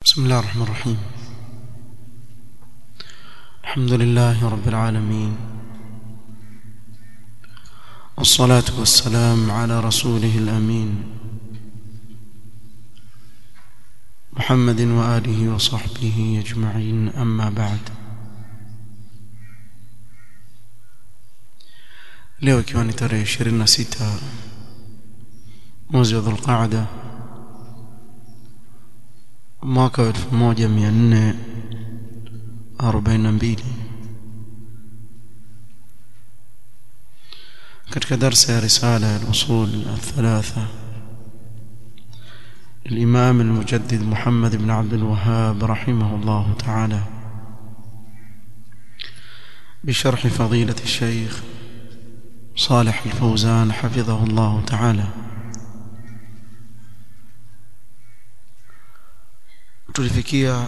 بسم الله الرحمن الرحيم الحمد لله رب العالمين والصلاة والسلام على رسوله الأمين محمد وآله وصحبه أجمعين أما بعد leo ikiwa ni tarehe 26 mwezi wa dhulqaada mwaka wa 1442 katika darsa ya risala ya al-usul al-thalatha الإمام المجدد محمد بن عبد الوهاب رحمه الله تعالى بشرح فضيلة الشيخ صالح الفوزان حفظه الله تعالى tulifikia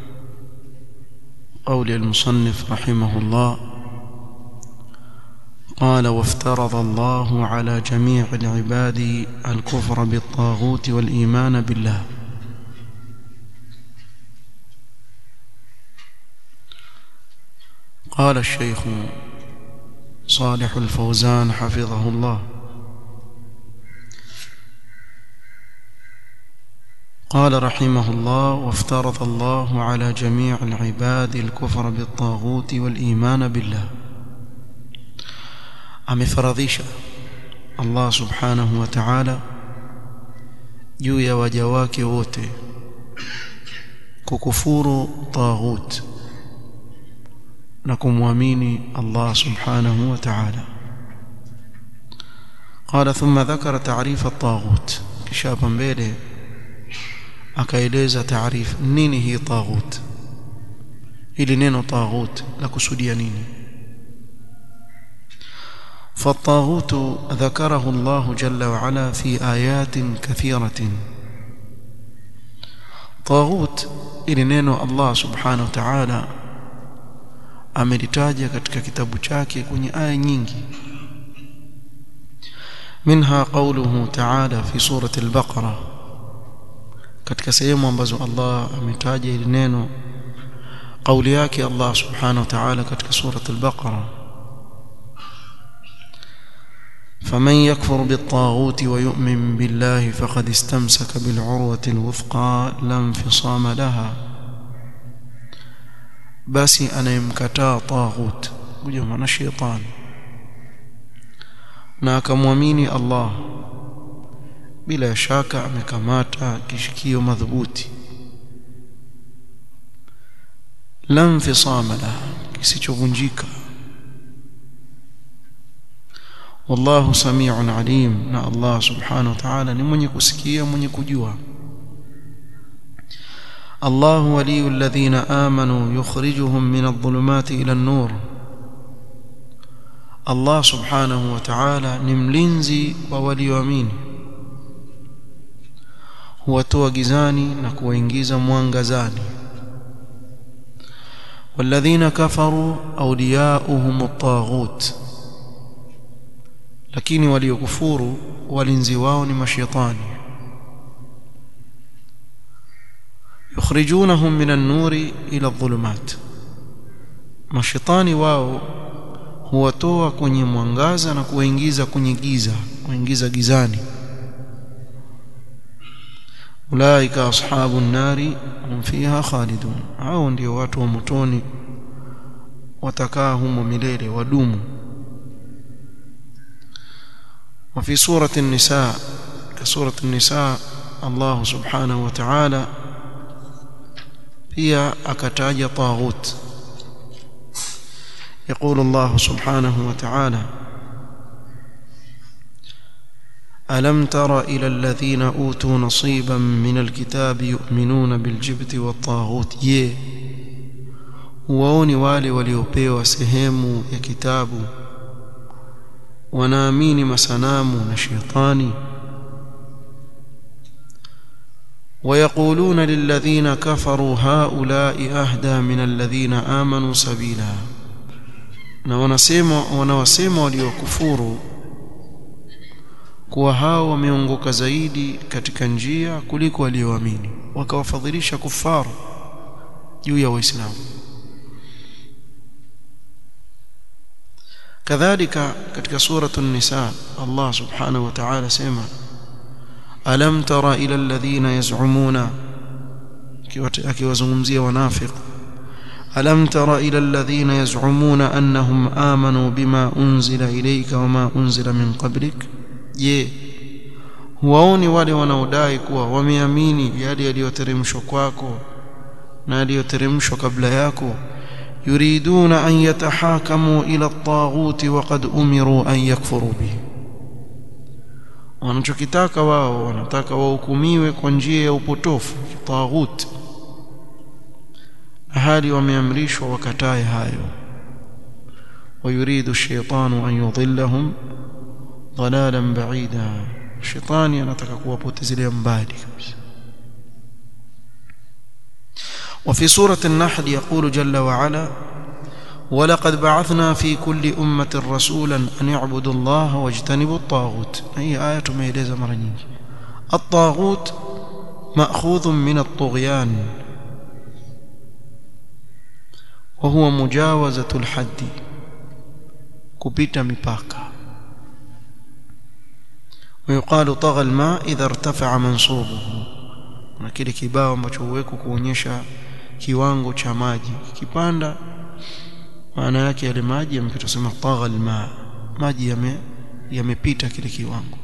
قول المصنف رحمه الله قال وافترض الله على جميع العباد الكفر بالطاغوت والإيمان بالله قال الشيخ صالح الفوزان حفظه الله قال رحمه الله وافترض الله على جميع العباد الكفر بالطاغوت والإيمان بالله amefaradhisha Allah subhanahu wa ta'ala juu ya waja wake wote kukufuru taghut na kumwamini Allah subhanahu wa ta'ala قال ثم ذكر تعريف الطاغوت kisha hapa mbele akaeleza taarifu nini hii taghut ili neno taghut la kusudia nini فالطاغوت ذكره الله جل وعلا في آيات كثيرة طاغوت ili neno Allah subhanahu wa ta'ala amelitaja katika kitabu chake kwenye aya nyingi منها قوله تعالى في سورة البقرة katika sehemu ambazo Allah ametaja ili neno kauli yake Allah subhanahu wa ta'ala katika sura al-Baqara فمن يكفر بالطاغوت ويؤمن بالله فقد استمسك بالعروة الوثقى لا انفصام لها basi anayemkataa taghut huyo maana shetani na akamwamini Allah bila shaka amekamata kishikio madhubuti la infisama laha kisichovunjika wallahu samiun alim na Allah subhanahu wa ta'ala ni mwenye kusikia mwenye kujua الله ولي الذين آمنوا يخرجهم من الظلمات إلى النور الله سبحانه وتعالى نملنزي ووليوامين huwatoa gizani na kuwaingiza mwangazani والذين كفروا أولياؤهم الطاغوت lakini waliokufuru walinzi wao ni mashaitani yukhrijunahum min an-nuri ila adh-dhulumat mashaitani wao huwatoa kwenye mwangaza na kuwaingiza kwenye giza kuingiza gizani ulaika ashabu nari hum fiha khalidun hao ndio watu wa motoni watakaa humo milele wadumu وفي سورة النساء كسورة النساء الله سبحانه وتعالى هي أكتاج طاغوت يقول الله سبحانه وتعالى ألم تر إلى الذين أوتوا نصيبا من الكتاب يؤمنون بالجبت والطاغوت يه huwaoni wale waliopewa sehemu ya kitabu wanaamini masanamu na shetani ويقولون للذين كفروا هؤلاء أهدى من الذين آمنوا سبيلا na wanasema wanawasema waliokufuru kuwa hao wameongoka zaidi katika njia kuliko walioamini wakawafadhilisha kufaru juu ya waislamu kadhalika katika suratu an-nisa Allah subhanahu wa ta'ala sema alam tara ila alladhina yaz'umuna akiwazungumzia wanafiq alam tara ila alladhina yaz'umuna annahum amanu bima unzila ilayka wama unzila min qablik je huwaoni wale wanaodai kuwa wameamini yale yaliyoteremshwa kwako na yaliyoteremshwa kabla yako yuriduna an yatahakamu ila at-taghut wa qad umiru an yakfuru bihi wanachokitaka wao wanataka wahukumiwe kwa njia ya upotofu taghut hali wameamrishwa wakatae hayo ويريد الشيطان أن يضلهم ضلالا بعيدا الشيطان anataka kuwapotezelea mbali kabisa وفي سورة النحل يقول جل وعلا ولقد بعثنا في كل أمة رسولا أن يعبدوا الله واجتنبوا الطاغوت هي آية ميليزة مرة nyingi الطاغوت مأخوذ من الطغيان وهو مجاوزة الحد كبيت مباكا ويقال طغى الماء إذا ارتفع منصوبه na kile kibao ambacho huwekwa kuonyesha kiwango cha maji kipanda maana yake yale maji yamepita sema tagha alma maji yame yamepita kile kiwango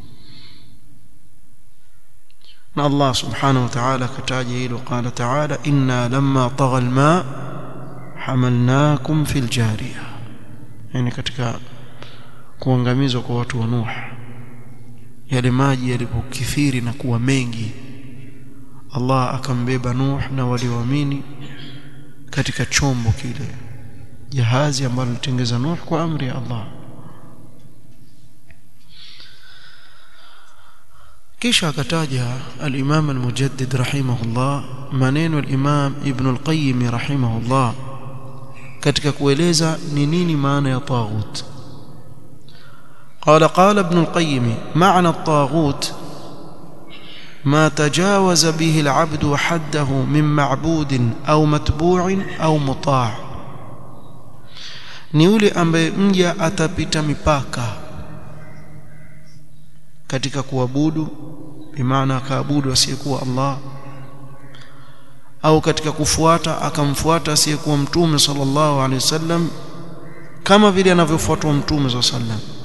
na Allah subhanahu wa ta'ala kataja hilo qala ta'ala inna lamma tagha alma hamalnakum fil jariya yani katika kuangamizwa kwa watu wa Nuh yale maji yalipokithiri na kuwa mengi Allah akambeba Nuh na walioamini katika chombo kile jahazi ambalo litengeza Nuh kwa amri ya Allah kisha akataja al-Imam al-Mujaddid rahimahullah maneno al-Imam Ibn al-Qayyim rahimahullah katika kueleza ni nini maana ya taghut قال قال ابن القيم معنى الطاغوت ما تجاوز به العبد حده من معبود أو متبوع أو مطاع ni yule ambaye mja atapita mipaka katika kuabudu bimaana akaabudu asiyekuwa Allah au katika kufuata akamfuata asiyekuwa mtume sallallahu alaihi wasallam kama vile anavyofuatwa mtume sallallahu alaihi wasallam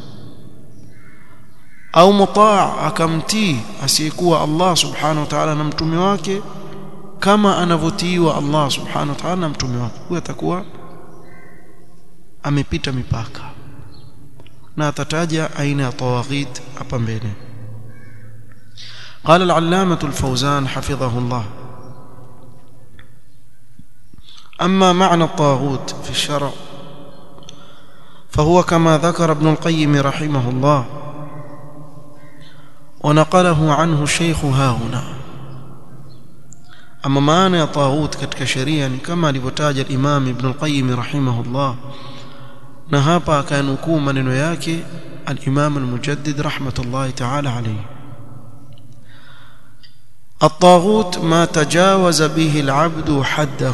au mutaa akamtii asiyekuwa Allah subhanahu wa ta'ala na mtume wake kama anavyotiiwa Allah subhanahu wa ta'ala na mtume wake huyo atakuwa amepita mipaka na atataja aina ya tawaghit hapa mbele قال العلامة الفوزان حفظه الله أما معنى الطاغوت في الشرع فهو كما ذكر ابن القيم رحمه الله ونقله عنه الشيخ ها هنا أما معنى طاغوت katika sheria ni kama alivyotaja Imam Ibn al-Qayyim rahimahullah na hapa akanukuu maneno yake al-Imam al-Mujaddid rahmatullahi ta'ala alayhi الطاغوت ما تجاوز به العبد حده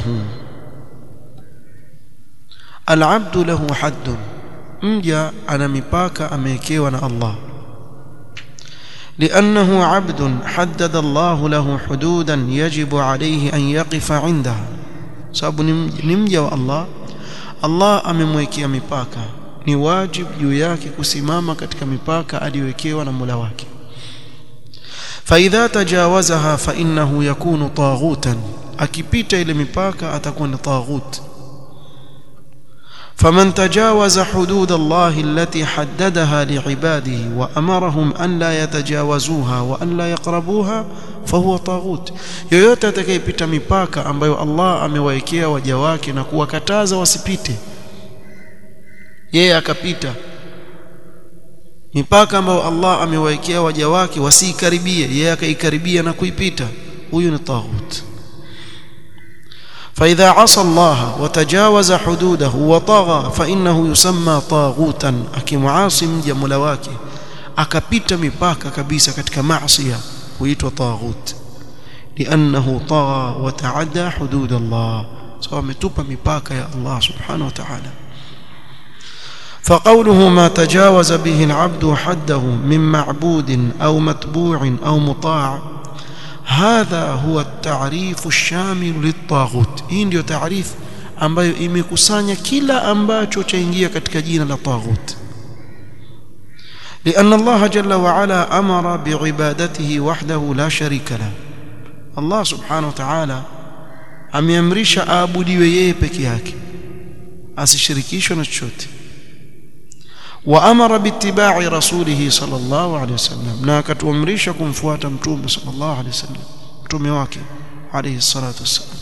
العبد له حد mja ana mipaka amewekewa na Allah لأنه عبد حدد الله له حدودا يجب عليه أن يقف عندها sababu ni mja wa Allah Allah amemwekea mipaka ni wajib juu yake kusimama katika mipaka aliyowekewa na Mola wake فإذا تجاوزها فإنه يكون طاغوتا akipita ile mipaka atakuwa ni taghut فمن تجاوز حدود الله التي حددها لعباده وأمرهم أن لا يتجاوزوها وأن لا يقربوها فهو طاغوت yoyote atakayepita mipaka ambayo Allah amewaekea waja wake na kuwakataza wasipite yeye akapita mipaka ambayo Allah amewaekea waja wake wasiikaribie yeye akaikaribia na kuipita huyu ni taghut فإذا عصى الله وتجاوز حدوده وطغى فإنه يسمى طاغوتا أكمعاصي مجا ملواكي akapita mipaka kabisa katika maasi huitwa taghut liannahu tagha wa taadda hudud Allah sawa ametupa mipaka ya Allah subhanahu wa ta'ala فقوله ما تجاوز به العبد حده من معبود أو متبوع أو مطاع هذا هو التعريف الشامل للطاغوت hii ndio taarifu ambayo imekusanya kila ambacho chaingia katika jina la taghut لأن الله جل وعلا أمر بعبادته وحده لا شريك له الله سبحانه وتعالى ameamrisha aabudiwe yeye peke yake asishirikishwe na chochote وامر باتباع رسوله صلى الله عليه وسلم na akatuamrisha kumfuata mtume صلى الله عليه وسلم mtume wake عليه الصلاه والسلام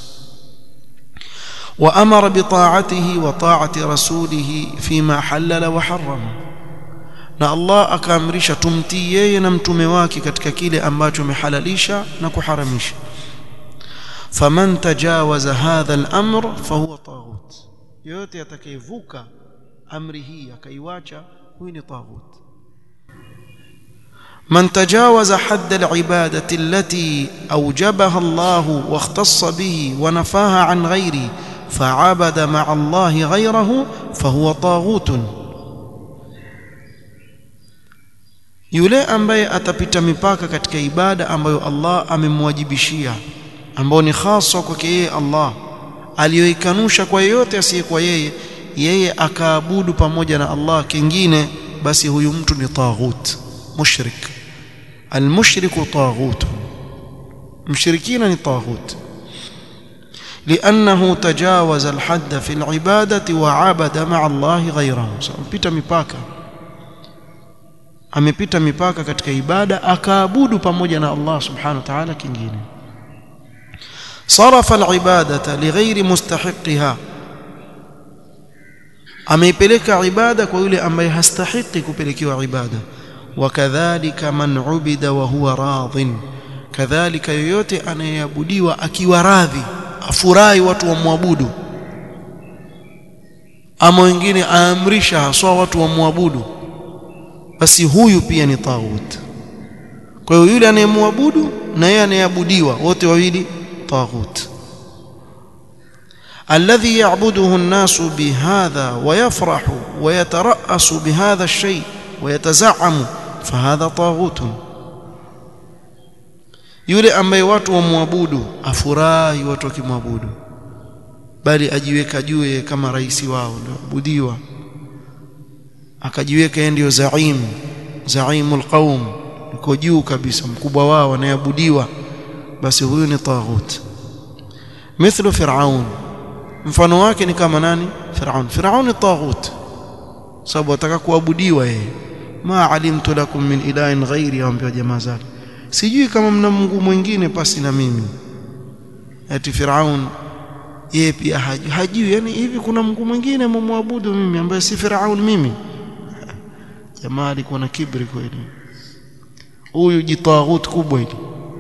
وامر بطاعته وطاعه رسوله فيما حلل وحرم na Allah akaamrisha tumtii yeye na mtume wake katika kile ambacho amehalalisha na kuharamisha faman tajawaza hadha al-amr fahuwa taghut yote atakayevuka amri hii akaiwacha huyu ni taghut من تجاوز حد العبادة التي أوجبها الله واختص به ونفاها عن غيره فعبد مع الله غيره فهو طاغوت yule ambaye atapita mipaka katika ibada ambayo Allah amemwajibishia ambao ni hasa kwake yeye Allah aliyoikanusha kwa yeyote asiyekuwa yeye yeye akaabudu pamoja na Allah kingine basi huyu mtu ni taghut mushrik almushriku taghut mshirikina ni taghut لأنه تجاوز الحد في العبادة وعبد مع الله غيره سأمبita mipaka amepita mipaka katika ibada akaabudu pamoja na Allah subhanahu wa ta'ala kingine صرف العبادة لغير مستحقها ameipeleka ibada kwa yule ambaye hastahiki kupelekewa ibada wakadhalika man ubida wa huwa radhin kadhalika yoyote anayeabudiwa akiwa radhi afurahi watu wamwabudu ama wengine aamrisha haswa watu wamwabudu basi huyu pia ni taghut kwa hiyo yule anayemwabudu na yeye anayeabudiwa wote wawili taghut الذي يعبده الناس بهذا ويفرح ويترأس بهذا الشيء ويتزعم فهذا طاغوت yule ambaye watu wamwabudu afurahi watu wakimwabudu bali ajiweka juu kama rais wao ndio abudiwa akajiweka yeye ndio zaim zaimul qaum yuko juu kabisa mkubwa wao anayeabudiwa basi huyu ni taghut mithlu fir'aun mfano wake ni kama nani Firaun Firaun ni taghut sababu ataka kuabudiwa yeye ma alimtu lakum min ilahin ghairi aambia jamaa zake sijui kama mna Mungu mwingine pasi na mimi ati Firaun yeye pia hajui, hajui yani hivi kuna Mungu mwingine mumwabudu mimi ambaye si Firaun mimi jamaa alikuwa na kibri kweli huyu jitaghut kubwa hili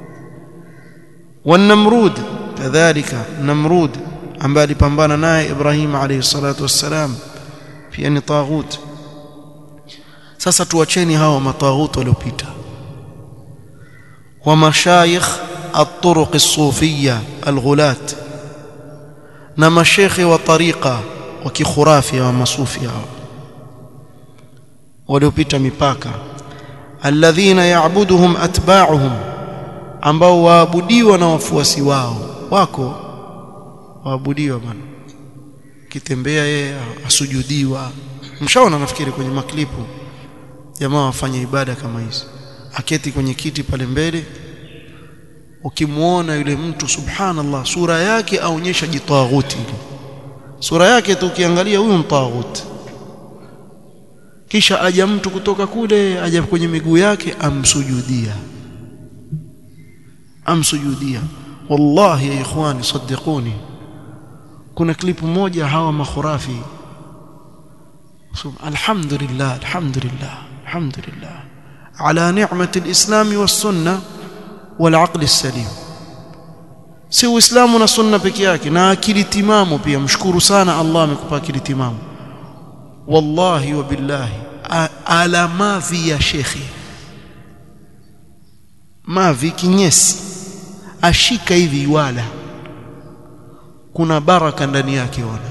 والنمرود كذلك نمرود ambaye alipambana naye Ibrahim alayhi salatu wassalam pia ni taghut sasa tuacheni hawa mataghut waliopita wa mashayikh at-turuq as-sufiyya al-ghulat na mashekhe wa tariqa wa kikhurafi wa masufi hao waliopita mipaka alladhina ya'buduhum atba'uhum ambao waabudiwa na wafuasi wao wako waabudiwa bwana kitembea yeye asujudiwa mshaona nafikiri kwenye maklipu jamaa wafanye ibada kama hizi aketi kwenye kiti pale mbele ukimwona yule mtu subhanallah sura yake aonyesha jitaghuti sura yake tu ukiangalia huyu mtaghuti kisha aja mtu kutoka kule aja kwenye miguu yake amsujudia amsujudia wallahi ya ikhwani saddiquni kuna klipu moja hawa makhurafi alhamdulillah alhamdulillah alhamdulillah ala ni'mati alislam was-sunnah wal-aql as-salim si uislamu na sunna peke yake na akili timamu pia mshukuru sana Allah amekupa akili timamu wallahi wa billahi alamavi ya shekhi mavi kinyesi ashika hivi wala kuna baraka ndani yake wana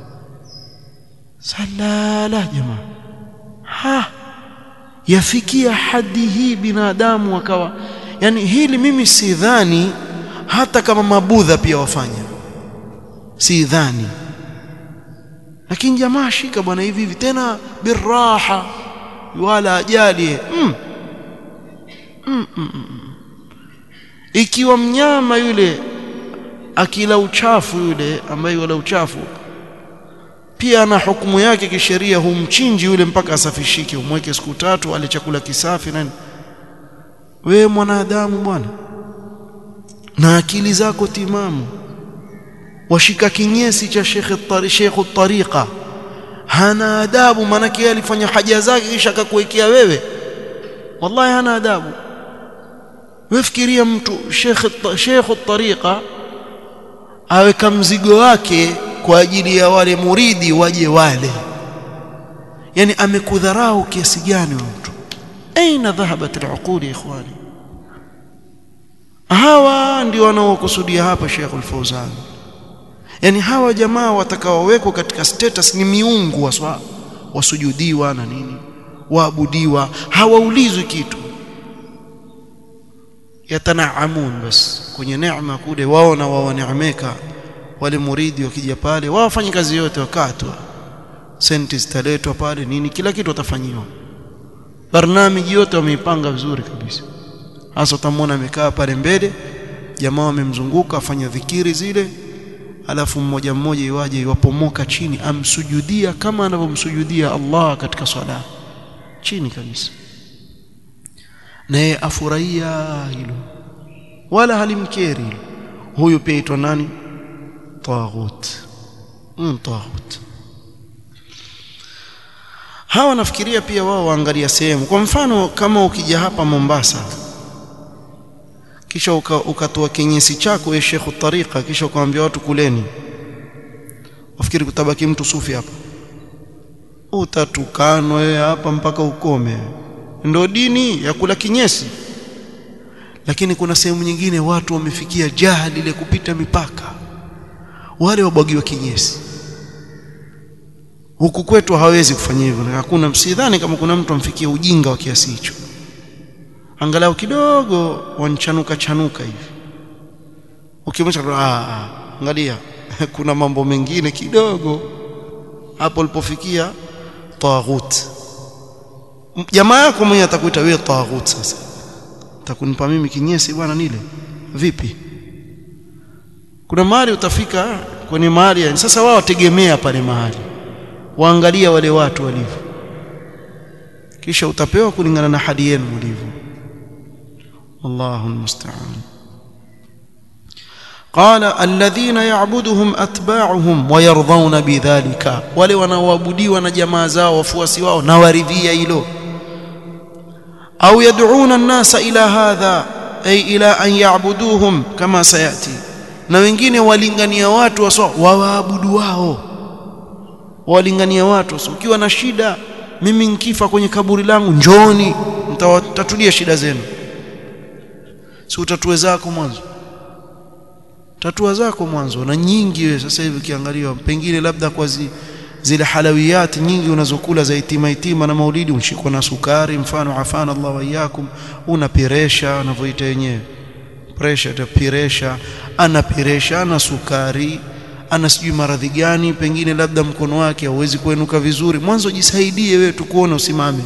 salala jamaa ha yafikia hadi hii binadamu wakawa yani hili mimi sidhani hata kama mabudha pia wafanya sidhani lakini jamaa shika bwana hivi hivi tena biraha wala ajali mm. Mm, mm, mm. ikiwa mnyama yule akila uchafu yule ambaye wala uchafu pia ana hukumu yake kisheria humchinji yule mpaka asafishike umweke siku tatu ale chakula kisafi nani we mwanadamu bwana na akili zako timamu washika kinyesi cha shekhe shekhu tariqa hana adabu maanake yeye alifanya haja zake kisha akakuwekea wewe wallahi hana adabu wefikiria mtu shekhe shekhu tariqa aweka mzigo wake kwa ajili ya wale muridi waje wale yani amekudharau kiasi gani mtu aina dhahabat al'uqul ikhwani hawa ndio wanaokusudia hapa Sheikh Al-Fauzan yani hawa jamaa watakaowekwa katika status ni miungu waswa wasujudiwa na nini waabudiwa hawaulizwi kitu yatanaamun bas kwenye neema kule wao na wao neemeka wale muridi wakija pale wao wafanye kazi yote wakatwa senti zitaletwa pale nini kila kitu watafanyiwa barnamiji yote wameipanga vizuri kabisa hasa utamwona amekaa pale mbele jamaa wamemzunguka afanya dhikiri zile alafu mmoja mmoja iwaje iwapomoka chini amsujudia kama anavyomsujudia Allah katika swala chini kabisa naye afurahia hilo wala halimkeri hilo huyu pia aitwa nani taghut mm, taghut hawa nafikiria pia wao waangalia sehemu kwa mfano kama ukija hapa Mombasa kisha ukatoa uka kinyesi chako wewe Sheikh Tariqa kisha ukamwambia watu kuleni wafikiri kutabaki mtu sufi hapa utatukanwa wewe hapa mpaka ukome ndio dini ya kula kinyesi lakini kuna sehemu nyingine watu wamefikia jahili ile kupita mipaka wale wabwagiwa kinyesi huku kwetu hawezi kufanya hivyo hakuna msidhani kama kuna mtu amfikia ujinga wa kiasi hicho angalau kidogo wanchanuka chanuka hivi ukimwacha ah angalia kuna mambo mengine kidogo hapo ulipofikia taghut jamaa yako mwenye atakuita wewe taghut sasa takunipa mimi kinyesi bwana nile vipi kuna mahali utafika kwenye mahali sasa wao wategemea pale mahali waangalia wale watu walivyo kisha utapewa kulingana na hali yenu mlivyo والله المستعان قال الذين يعبدهم اتباعهم ويرضون بذلك wale wanaoabudiwa na jamaa zao wafuasi wao na waridhia hilo au yad'una an-nasa ila hadha ay ila an ya'buduhum kama sayati na wengine walingania watu waswa waabudu wao walingania watu ukiwa na shida mimi nkifa kwenye kaburi langu njoni mtawatatulia shida zenu si utatue zako mwanzo tatua zako mwanzo na nyingi wewe sasa hivi ukiangalia pengine labda kwa zi, zile halawiyati nyingi unazokula za itima itima na maulidi unashikwa na sukari mfano afana Allah waiyakum una piresha anavyoita yenyewe pressure ta piresha ana piresha ana sukari ana sijui maradhi gani pengine labda mkono wake hauwezi kuenuka vizuri mwanzo jisaidie wewe tukuone usimame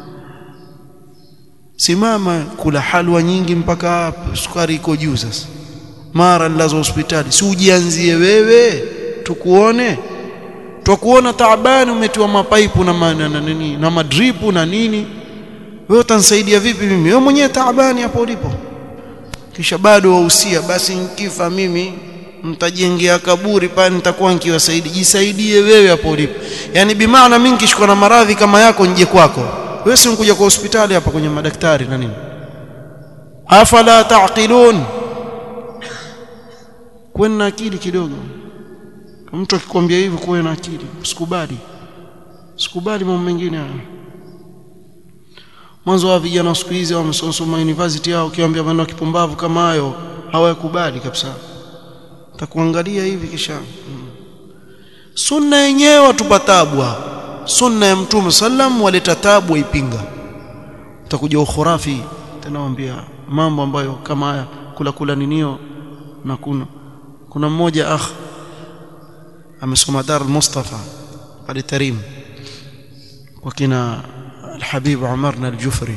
simama kula halwa nyingi mpaka sukari iko juu sasa mara lazo hospitali si ujianzie wewe tukuone twakuona taabani umetiwa mapaipu na, ma, na, na, nini, na madripu na nini wewe utanisaidia vipi mimi wewe mwenyewe taabani hapo ulipo kisha bado wahusia basi nikifa mimi mtajengea kaburi pale nitakuwa nikiwasaidia jisaidie wewe hapo ulipo yani bimaana mimi nikishikwa na maradhi kama yako nje kwako wewe si unkuja kwa hospitali hapa kwenye madaktari na nini afala taqilun kuwa na akili kidogo mtu akikwambia hivyo kuwa na akili usikubali usikubali mambo mengine haya mwanzo wa vijana wa siku hizi wamesoma university yao ukiwaambia maneno ya kipumbavu kama hayo hawayakubali kabisa takuangalia hivi kisha hmm. sunna yenyewe watupa tabu sunna ya mtume sallam waleta tabu waipinga utakuja ukhurafi tena waambia mambo ambayo kama haya kula kula ninio na kuna kuna mmoja akh amesoma dar Mustafa pale Tarim kwa kina الحبيب عمرنا الجفري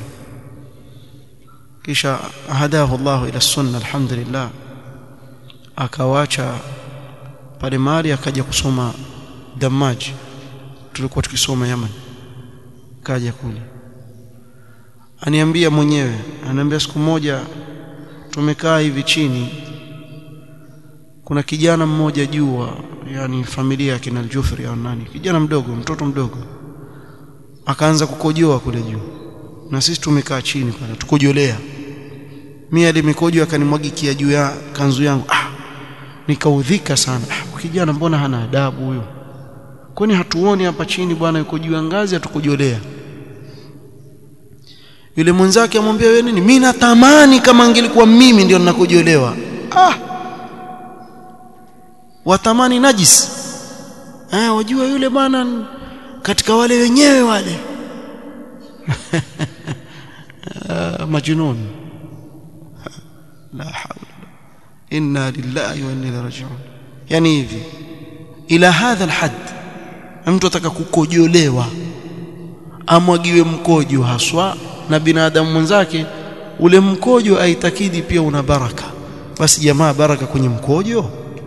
kisha hadahu Allah ila sunna alhamdulillah akawacha pale mali akaja kusoma Damaj tulikuwa tukisoma Yaman kaja kule aniambia mwenyewe anaambia siku moja tumekaa hivi chini kuna kijana mmoja juu yani familia ya kina Al-Jufri au nani kijana mdogo mtoto mdogo akaanza kukojoa kule juu na sisi tumekaa chini pale tukojolea mimi ali mikojo akanimwagikia juu ya kanzu yangu ah nikaudhika sana ah, kijana mbona hana adabu huyo kwani hatuoni hapa chini bwana yuko juu ya ngazi atukojolea yule mwenzake amwambia wewe nini mimi natamani kama angelikuwa mimi ndio ninakojolewa ah watamani najis eh wajua yule bwana katika wale wenyewe wale majnun la hawla inna lillahi wa inna ilaihi raji'un yani hivi ila hadha alhad mtu ataka kukojolewa amwagiwe mkojo haswa na binadamu mwenzake ule mkojo aitakidi pia una baraka basi jamaa baraka kwenye mkojo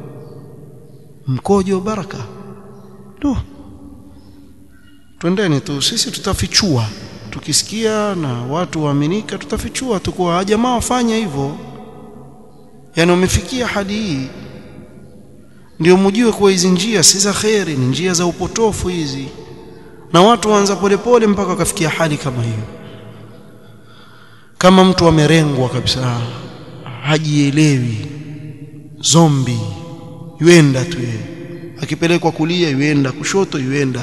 mkojo baraka tu twendeni tu sisi tutafichua tukisikia na watu waaminika tutafichua tu kwa jamaa wafanya hivyo yani wamefikia hadi hii ndio mjue kuwa hizi njia si za kheri ni njia za upotofu hizi na watu waanza polepole mpaka wakafikia hali kama hiyo kama mtu amerengwa kabisa hajielewi zombi yuenda tu yeye akipelekwa kulia yuenda kushoto yuenda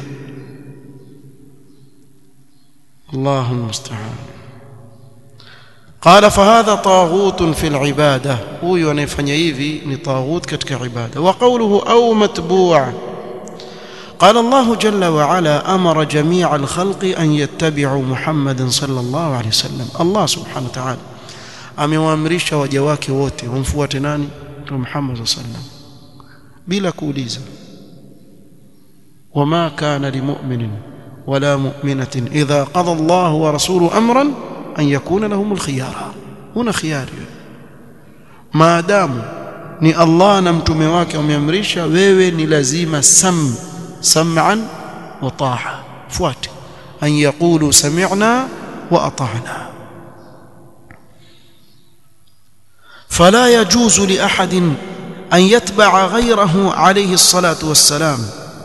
الله المستعان قال فهذا طاغوت في العبادة هو ينفني hivi ni طاغوت katika ibada وقوله أو متبوع قال الله جل وعلا أمر جميع الخلق أن يتبعوا محمد صلى الله عليه وسلم الله سبحانه وتعالى amewaamrisha waja wake wote wamfuate nani Mtume Muhammad صلى الله عليه وسلم bila kuuliza وما كان لمؤمن ولا مؤمنة إذا قضى الله ورسوله أمرا أن يكون لهم الخيار هنا خيار ما دام ni Allah na mtume wake wameamrisha wewe ni lazima sam sam'an wa ta'a fuate an yaqulu sami'na wa ata'na fala yajuzu li ahadin an yatba'a ghayrahu alayhi as-salatu was-salam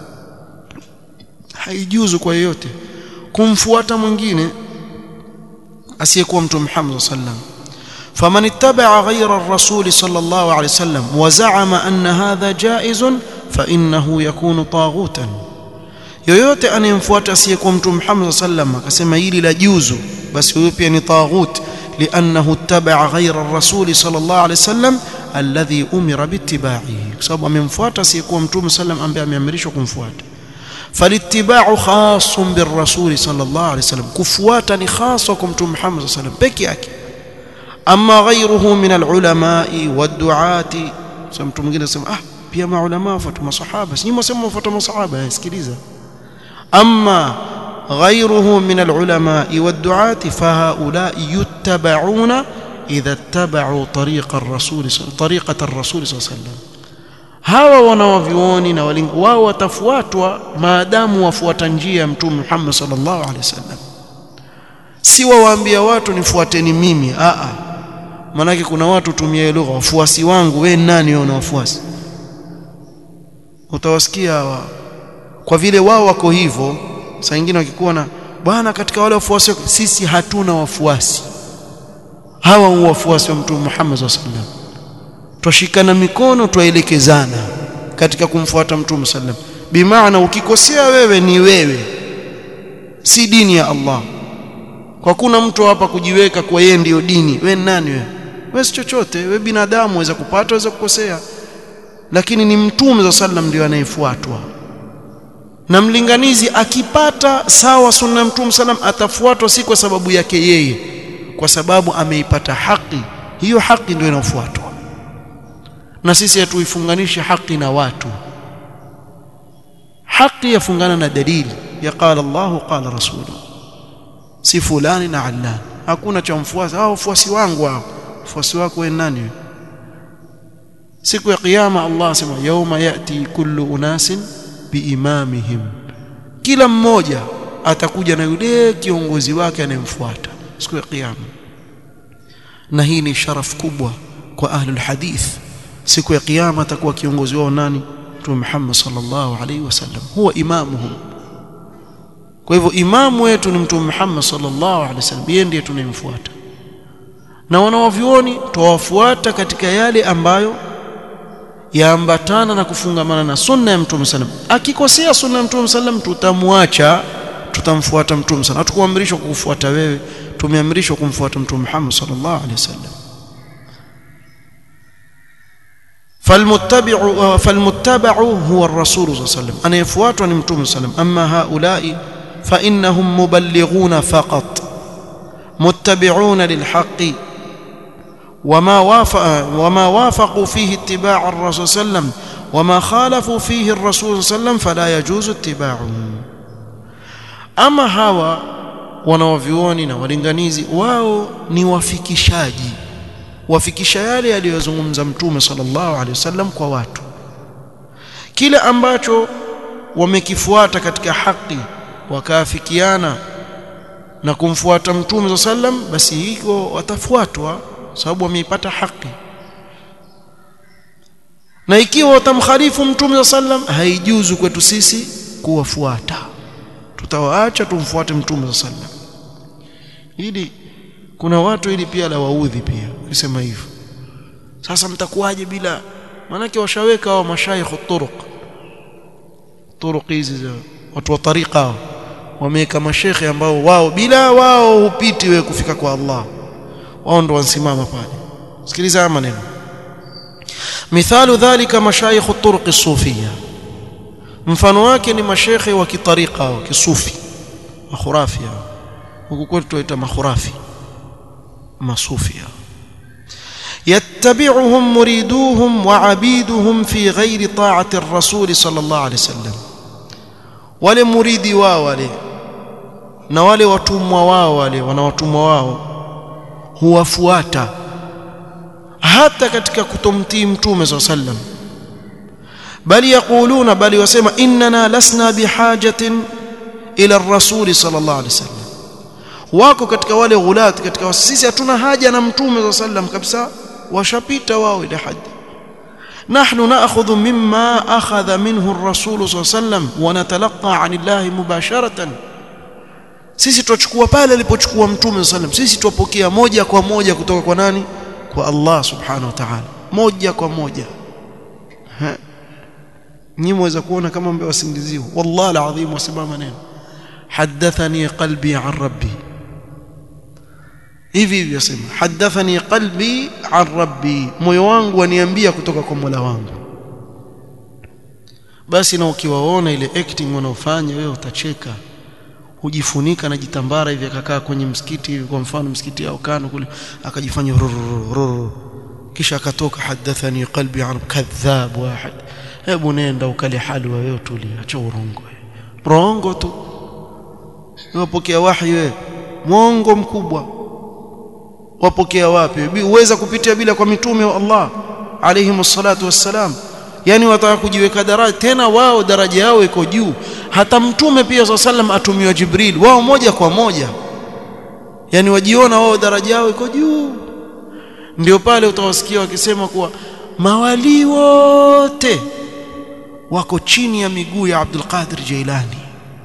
haijuzu kwa yeyote kumfuata mwingine asiyekuwa mtume Muhammad sallam faman ittaba'a ghayra ar-rasul sallallahu alayhi wasallam wa za'ama anna hadha jaizun fa innahu yakunu taghutan yoyote anayemfuata asiyekuwa mtume Muhammad sallam akasema hili la juzu basi huyo pia ni taghut لانه اتبع غير الرسول صلى الله عليه وسلم الذي امر باتباعه kwa sababu amemfuata asiyekuwa mtume sallam ambaye ameamrishwa kumfuata فالاتباع خاص بالرسول صلى الله عليه وسلم كفواتا ni khaswa kwa mtume Muhammad صلى الله عليه وسلم peke yake ama ghayruhu min alulama wadduati sasa mtu mwingine anasema ah pia maulama wafuata masahaba si mwasema wafuata masahaba sikiliza ama غيره من العلماء والدعاة فهؤلاء يتبعون إذا اتبعوا طريق الرسول طريقة الرسول صلى الله عليه وسلم hawa wanawavyuoni na walingo wao watafuatwa maadamu wafuata njia ya mtume Muhammad sallallahu alaihi wasallam si wawaambia watu nifuateni mimi a a manake kuna watu tumia lugha wafuasi wangu we nani wewe wafuasi utawasikia hawa kwa vile wao wako hivyo saa nyingine wakikuwa na bwana katika wale wafuasi sisi hatuna wafuasi hawa ni wafuasi wa mtume Muhammad sallallahu alaihi wasallam twashikana mikono twaelekezana katika kumfuata mtume sallam bimaana ukikosea wewe ni wewe si dini ya Allah kwa kuna mtu hapa kujiweka kwa yeye ndiyo dini we nani wewe wewe si chochote wewe binadamu waweza kupata waweza kukosea lakini ni mtume za sallam ndio anayefuatwa na mlinganizi akipata sawa sunna mtume sallam atafuatwa si kwa sababu yake yeye kwa sababu ameipata haki hiyo haki ndio inafuatwa na sisi hatuifunganishe haki na watu haki yafungana na dalili ya qala Allah qala rasulu si fulani na allan hakuna cha mfuasi hao wafuasi wangu hao wafuasi wako wewe nani wewe siku ya kiyama Allah asema yauma yati kullu unasin biimamihim kila mmoja atakuja na yule kiongozi wake anayemfuata siku ya kiyama na hii ni sharaf kubwa kwa ahlul hadith siku ya kiyama atakuwa kiongozi wao nani Mtume Muhammad sallallahu alaihi wasallam huwa imamuhum kwa hivyo imamu wetu ni Mtume Muhammad sallallahu alaihi wasallam yeye ndiye tunayemfuata na wanawavyuoni tuwafuata katika yale ambayo yaambatana na kufungamana na sunna ya Mtume sallam akikosea sunna ya Mtume sallam tutamwacha tutamfuata Mtume sallam hatukuamrishwa kukufuata wewe tumeamrishwa kumfuata Mtume Muhammad sallallahu alaihi wasallam فالمتبع فالمتبع هو الرسول صلى الله عليه وسلم أنا يفوات عن متوم صلى الله عليه وسلم أما هؤلاء فإنهم مبلغون فقط متبعون للحق وما وافق وما وافقوا فيه اتباع الرسول صلى الله عليه وسلم وما خالفوا فيه الرسول صلى الله عليه وسلم فلا يجوز اتباعه أما هوا wanawavyuoni na walinganizi wao ni wafikishaji wafikisha yale aliyozungumza mtume sallallahu alaihi wasallam kwa watu kile ambacho wamekifuata katika haki wakaafikiana na kumfuata mtume sallam basi hiko watafuatwa sababu wameipata haki na ikiwa watamkhalifu mtume sallam haijuzu kwetu sisi kuwafuata tutawaacha tumfuate mtume sallam ili kuna watu ili pia la waudhi pia kusema hivyo sasa mtakuwaje bila manake washaweka hao mashaikh turuq turuq hizi za watu wa tariqa wameweka mashekhe ambao wao bila wao hupiti wewe kufika kwa Allah wao ndo wansimama pale sikiliza maneno mithalu dhalika mashayikh turuq as-sufiyya mfano wake ni mashekhe wa kitariqa wa kisufi makhurafia huku kwetu tuita makhurafi masufia يتبعهم مريدوهم وعبيدهم في غير طاعة الرسول صلى الله عليه وسلم wale muridi wao wale na wale watumwa wao wale wanawatumwa wao huwafuata hata katika kutomtii mtume صلى الله عليه وسلم bali yaquluna bali wasema innana lasna bihajatin ila ar-rasul sallallahu alaihi wasallam wako katika wale ghulat katika sisi hatuna haja na mtume صلى الله عليه وسلم kabisa washapita wao ile haji نحن ناخذ مما اخذ منه الرسول صلى الله عليه وسلم ونتلقى عن الله مباشره sisi tuchukua pale alipochukua mtume صلى الله عليه وسلم sisi tupokea moja kwa moja kutoka kwa nani kwa Allah subhanahu wa ta'ala moja kwa moja nyinyi mweza kuona kama mbe wasingiziwa wallahi alazim wasimama neno hadathani qalbi an rabbi hivi hivi yasema hadathani qalbi an rabbi moyo wangu waniambia kutoka kwa Mola wangu basi na ukiwaona ile acting wanaofanya wewe utacheka hujifunika na jitambara hivi akakaa kwenye msikiti hivi kwa mfano msikiti au kano kule akajifanya rururu kisha akatoka hadathani qalbi an kadhab wahid hebu nenda ukale halwa wewe tulia acha urongo rongo tu wapokea wahi wewe mwongo mkubwa wapokea wapi uweza kupitia bila kwa mitume wa Allah alayhi salatu wassalam yani wataka kujiweka daraja tena wao daraja yao iko juu hata mtume pia swalla sallam atumiwa jibril wao moja kwa moja yani wajiona wao daraja yao iko juu ndio pale utawasikia wakisema kuwa mawali wote wako chini ya miguu ya Abdul Qadir Jailani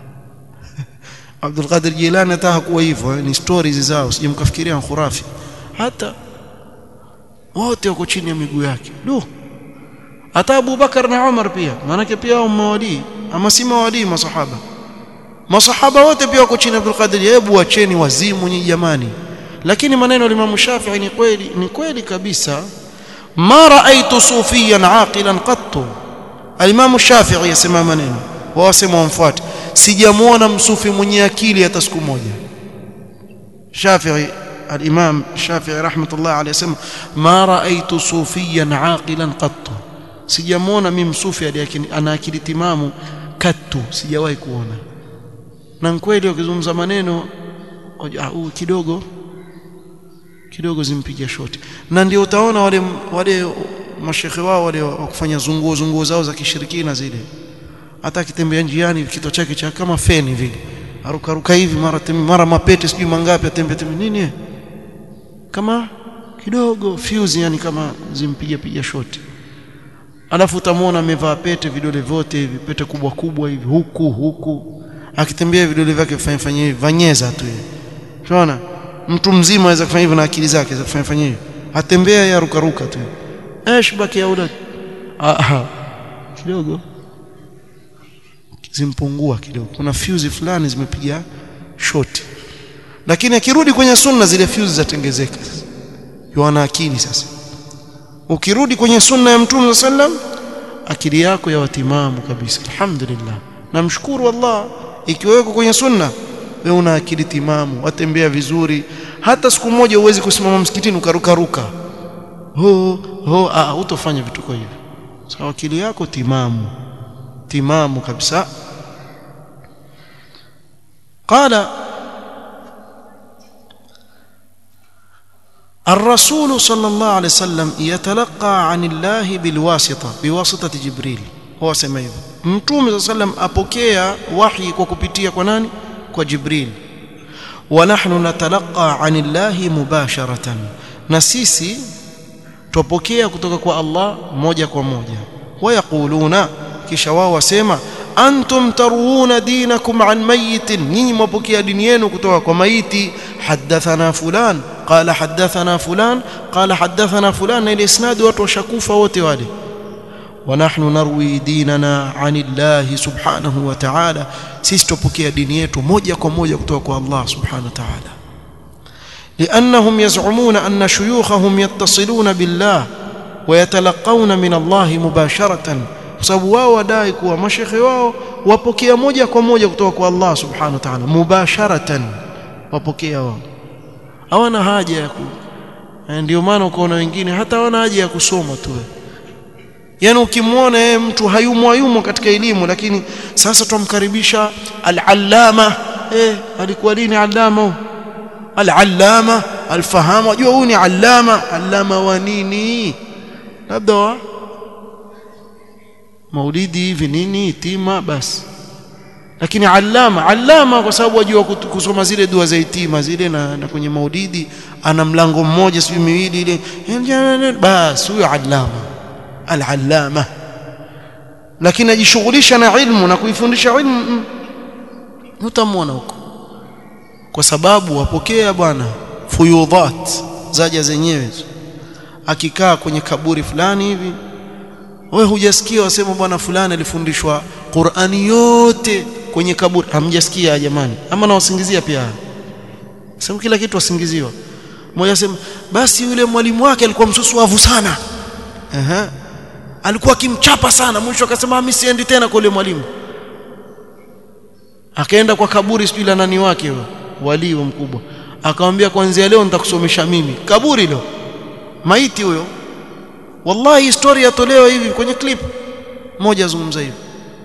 Abdul Qadir Jailani hata hakuwa hivyo ni stories zao sijamkafikiria khurafi hata wote wako chini ya miguu yake du hata Abu Bakar na Umar pia maanake pia wao mawali ama si mawali masahaba masahaba wote pia wako chini ya Abdul Qadir hebu wacheni wazimu nyinyi jamani lakini maneno ya Imam Shafi'i ni kweli ni kweli kabisa ma raaitu sufiyan aqilan qattu al-Imam Shafi'i yasema maneno wao wasema wamfuate sijamuona msufi mwenye akili hata siku moja Shafi'i al-Imam Shafi'i rahmatullah alayhi yasema ma raaitu sufiyan aqilan qattu sijamuona mimi msufi aliyekini ana akili timamu katu sijawahi kuona na kweli wakizungumza maneno uh, kidogo kidogo zimpiga shoti na ndio utaona wale wale mashekhe wao wale wakufanya zunguo zunguo zao za kishirikina zile hata akitembea njiani kichwa chake cha kama feni vile arukaruka hivi mara mara mapete sijui mangapi atembea tembea nini kama kidogo fuse yani kama zimpiga piga shoti alafu utamwona amevaa pete vidole vyote hivi pete kubwa kubwa hivi huku huku akitembea vidole vyake fanya fanya hivi vanyeza tu yeye unaona mtu mzima aweza kufanya hivyo na akili zake aweza kufanya fanya hivyo atembea ya ruka ruka tu ايش baki ya ulad ah kidogo zimpungua kidogo kuna fuse fulani zimepiga shoti lakini akirudi kwenye sunna zile fuse zatengezeka yana akili sasa ukirudi kwenye sunna ya mtume sallam akili yako ya watimamu kabisa alhamdulillah namshukuru Allah ikiwa uko kwenye sunna wewe una akili timamu watembea vizuri hata siku moja uwezi kusimama msikitini ukaruka ruka ho ho ah utofanya vituko hivyo sawa akili yako timamu timamu kabisa قال الرسول صلى الله عليه وسلم يتلقى عن الله بالواسطة بواسطة جبريل هو سمع hivyo mtume صلى الله عليه وسلم apokea wahi kwa kupitia kwa nani kwa jibril ونحن نتلقى عن الله مباشرة na sisi tupokea kutoka kwa Allah moja kwa moja wayakuluna kisha wao wasema antum taruna dinakum an mayitin nyinyi mwapokea dini yenu kutoka kwa maiti hadathana fulan qala hadathana fulan qala hadathana fulan na ile isnad watu washakufa wote wale ونحن نروي ديننا عن الله سبحانه وتعالى sisi tupokea dini yetu moja kwa moja kutoka kwa Allah subhanahu wa ta'ala لأنهم يزعمون أن شيوخهم يتصلون بالله ويتلقون من الله مباشرة sababu wao wadai kuwa mashekhe wao wapokea moja kwa moja kutoka kwa Allah subhanahu wa ta'ala mubasharatan wapokea wao hawana haja ya ku ndio maana ukaona wengine hata hawana haja ya kusoma tu yani ukimwona yeye mtu hayumo hayumo katika elimu lakini sasa tumkaribisha al-allama eh alikuwa lini allama al-allama al-fahamu unajua huyu ni allama allama wa nini labda wa maulidi hivi nini itima basi lakini allama allama kwa sababu wajua kusoma zile dua za itima zile na, na kwenye maulidi ana mlango mmoja sio miwili ile basi huyo allama al-allama lakini ajishughulisha na ilmu na kuifundisha ilmu utamwona huko kwa sababu wapokea bwana fuyudhat zaja zenyewe akikaa kwenye kaburi fulani hivi wewe hujasikia wasema bwana fulani alifundishwa Qur'ani yote kwenye kaburi hamjasikia jamani ama nawasingizia pia sema kila kitu wasingiziwa mmoja sema basi yule mwalimu wake alikuwa msusuavu sana Aha. alikuwa akimchapa sana mwisho akasema mimi siendi tena kwa yule mwalimu akaenda kwa kaburi sijui la nani wake wali mkubwa akamwambia kuanzia leo nitakusomesha mimi kaburi leo maiti huyo wallahi historia yatolewa hivi kwenye clip moja azungumza hivi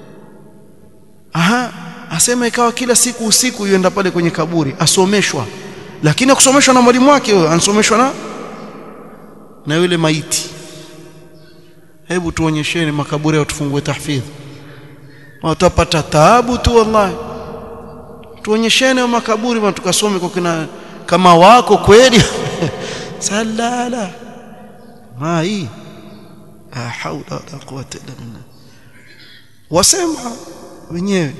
aha asema ikawa kila siku usiku yuenda pale kwenye kaburi asomeshwa lakini akusomeshwa na mwalimu wake huyo ansomeshwa na na yule maiti hebu tuonyesheni makaburi au tufungue tahfidh watapata taabu tu wallahi tuonyesheni makaburi na tukasome kwa kina kama wako kweli salala ma hii la haula wala quwwata illa billah wasema wenyewe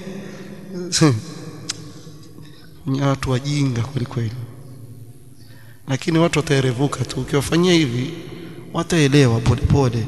ni watu wajinga kweli kweli lakini watu wataerevuka tu ukiwafanyia hivi wataelewa polepole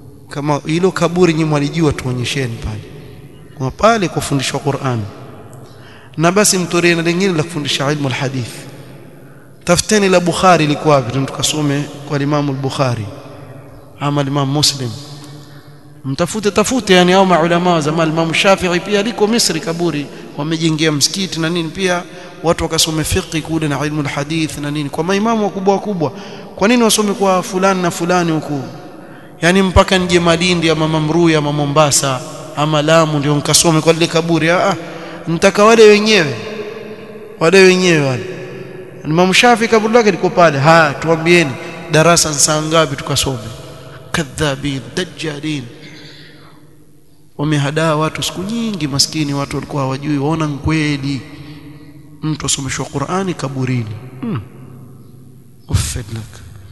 kama hilo kaburi nyinyi mwalijua tuonyesheni pale kwa pale kufundishwa Qur'an na basi mtolee na lingine la kufundisha ilmu alhadith tafuteni la Bukhari liko wapi tukasome kwa Imam al-Bukhari ama Imam Muslim mtafute tafute yani au maulama wa zamani Imam Shafi'i pia liko Misri kaburi wamejengea msikiti na nini pia watu wakasome fiqh kule na ilmu alhadith na nini kwa maimamu wakubwa wakubwa kwa nini wasome kwa fulani na fulani huku yani mpaka nje Malindi ama Mamrui ama Mombasa ama Lamu ndio mkasome kwa lile kaburi ah nitaka wale wenyewe wale wenyewe wale Imam Shafi kaburi lake liko pale ha tuambieni darasa saa ngapi tukasome kadhabin dajjalin wamehadaa watu siku nyingi maskini watu walikuwa hawajui waona kweli mtu asomeshwa Qur'ani kaburini hmm. uffidlak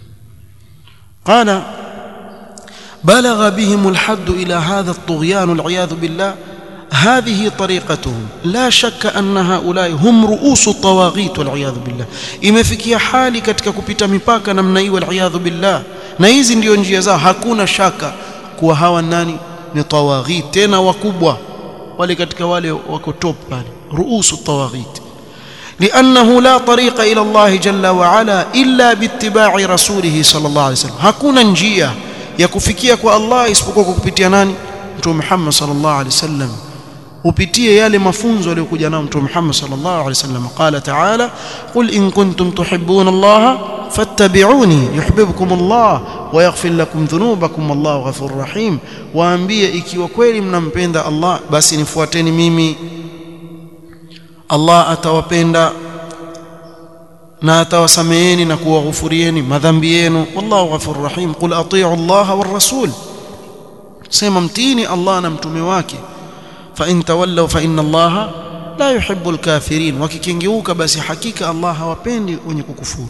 qala بلغ بهم الحد إلى هذا الطغيان والعياذ بالله هذه طريقتهم لا شك أن هؤلاء هم رؤوس الطواغيت والعياذ بالله imefikia hali katika kupita mipaka namna hii والعياذ بالله na hizi ndio njia zao hakuna shaka kuwa hawa nani ni tawaghit tena wakubwa wale katika wale wako top pale ruusu tawaghit لأنه لا طريق إلى الله جل وعلا إلا باتباع رسوله صلى الله عليه وسلم hakuna njia ya kufikia kwa Allah isipokuwa kwa kupitia nani Mtume Muhammad sallallahu alaihi wasallam upitie yale mafunzo aliyokuja nayo Mtume Muhammad sallallahu alaihi wasallam qala ta'ala qul in kuntum tuhibbuna Allah fattabi'uni yuhibbukum Allah wa yaghfir lakum dhunubakum wallahu ghafurur rahim waambie ikiwa kweli mnampenda Allah basi nifuateni mimi Allah atawapenda na atawasameeni na kuwaghufurieni madhambi yenu wallahu ghafurur rahim qul atii'u Allah war rasul sema mtini Allah na mtume wake fa in tawallaw fa inna Allah la yuhibbu al-kafirin wakikengeuka basi hakika Allah hawapendi wenye kukufuru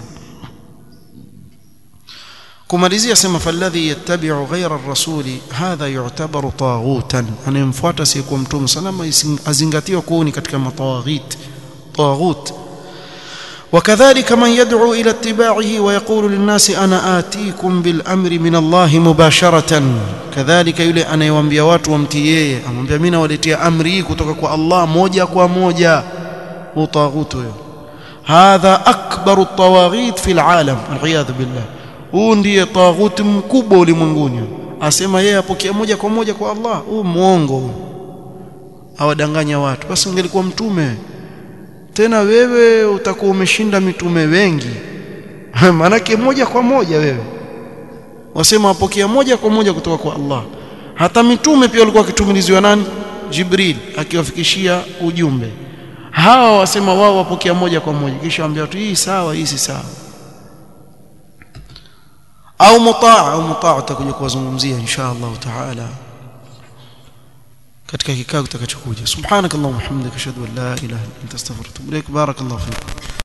kumalizia sema falladhi yattabi'u ghayra ar-rasuli hadha yu'tabaru taghutan anayemfuata si kwa mtume salama azingatiwa kuwa ni katika matawaghit taghut وكذلك من يدعو إلى اتباعه ويقول للناس أنا آتيكم بالأمر من الله مباشرة كذلك يلي أنا يوambia watu wamtie amwambia mimi nawaletea amri kutoka kwa Allah moja kwa moja utaghutu hiyo hadha akbaru at-tawaghit fi al-alam al billah huu ndiye taghuti mkubwa ulimwenguni asema yeye apokea moja kwa moja kwa Allah huu muongo awadanganya watu basi ungelikuwa mtume tena wewe utakuwa umeshinda mitume wengi manake moja kwa moja wewe wasema apokea moja kwa moja kutoka kwa Allah hata mitume pia walikuwa wakitumiliziwa nani Jibril akiwafikishia ujumbe hawa wasema wao wapokea moja kwa moja kisha waambia watu hii sawa hii si sawa au mutaa au mutaa utakuja kuwazungumzia insha Allah taala katika kikao kitakachokuja subhanakallahumma hamdika ashhadu an la ilaha illa anta astaghfiruka wa atubu ilaik barakallahu fiik